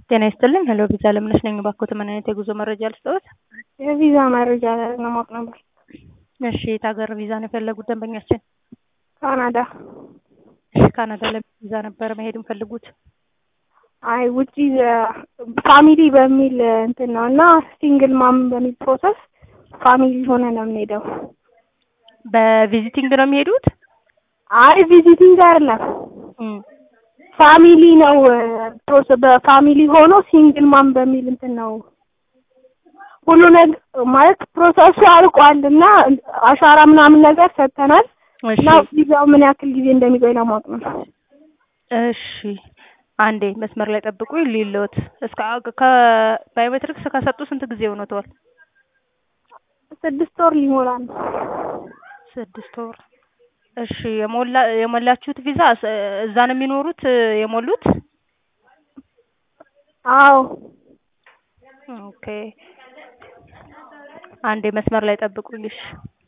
ጤና ይስጥልኝ ሄሎ ቪዛ ለምነሽ ነኝ። እባክዎት ምን አይነት የጉዞ መረጃ ልስጥዎት? የቪዛ መረጃ ለማወቅ ነበር። እሺ የት ሀገር ቪዛ ነው የፈለጉት ደንበኛችን? ካናዳ። እሺ ካናዳ ለምን ቪዛ ነበር መሄድ የሚፈልጉት? አይ ውጪ ፋሚሊ በሚል እንትን ነው እና ሲንግል ማም በሚል ፕሮሰስ ፋሚሊ ሆነ ነው የምንሄደው። በቪዚቲንግ ነው የሚሄዱት? አይ ቪዚቲንግ አይደለም እም፣ ፋሚሊ ነው ፕሮሰስ በፋሚሊ ሆኖ ሲንግል ማም በሚል እንትን ነው ሁሉ ነገር ማለት ፕሮሰሱ አልቋል እና አሻራ ምናምን ነገር ሰጥተናል እሺ እና ቪዛው ምን ያክል ጊዜ እንደሚቆይ ለማወቅ ነው። እሺ አንዴ መስመር ላይ ጠብቁ ሊሎት እስከ ከባዮሜትሪክስ ከሰጡ ስንት ጊዜ ሆኖተዋል? ስድስት ወር ሊሞላ ነው። ስድስት ወር። እሺ የሞላ የሞላችሁት ቪዛ እስ- እዛ ነው የሚኖሩት የሞሉት? አዎ ኦኬ አንዴ መስመር ላይ ጠብቁኝ እሺ